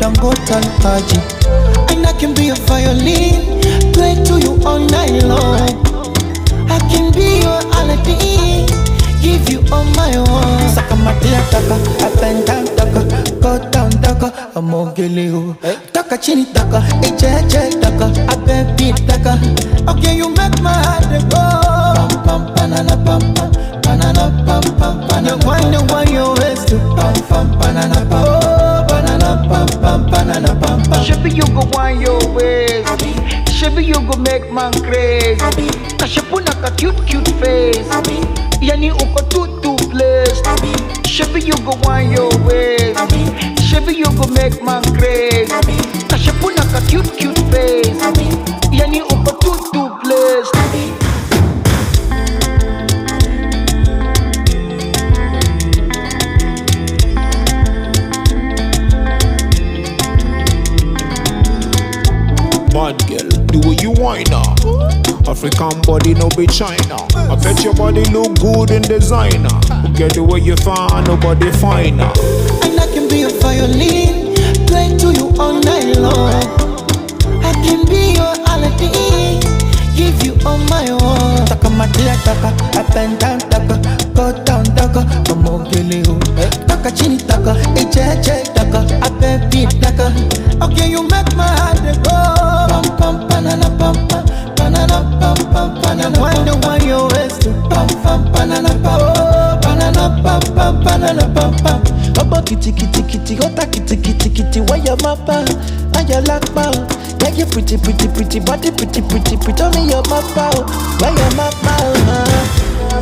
can go turn party. And I can be a violin, play to you all night long. I can be your Aladdin, give you all my own. Saka matia taka, up and down taka, go down taka, amogele o. Taka chini taka, eche eche taka, abe beat taka. Okay, you make my heart dey go. Pam pam banana pam pam, banana pam pam banana. You wonder why you waste to pam pam banana pam. Oh, banana pam pam banana pam pam. Shebi you go want your ways. Shebi you go make man crazy. Kashepuna ka cute cute face. Yani uko too too blessed. Shebi you go want your ways. Shebi you go make man crazy. Kashepuna ka cute cute face. Yani uko too too blessed. Bad girl, the way you whine now. African body, no be China. I bet your body look good in designer. Get the way you find, nobody finer. And I can be a violin, play to you all night long. I can be your Aladdin, give you all my own. Taka matia taka, up and down taka, go down taka, amogele o. Taka chini taka, eche eche taka, abe beat taka. Okay, you make my heart dey go. Pam pam banana pam pam, banana pam pam banana. Wonder why you waste to pam pam banana pam. Oh, banana pam pam banana pam pam. Ọmọ kìtìkìtìkìtì ọ̀tá kìtìkìtìkìtì wáyà máa bá wáyà lápá o. Yeah, you pretty pretty pretty body pretty pretty pretty tell me your mapa o. Wáyà máa bá o.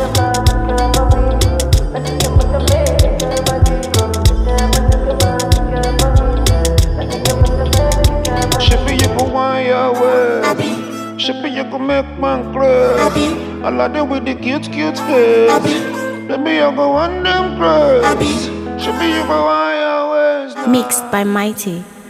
Shippy, you go want your way. Shippy, you go make man crazy. I like them with the cute, cute face. Baby, you go want them crazy. Shippy, you go want your ways now. Mixed by Mighty.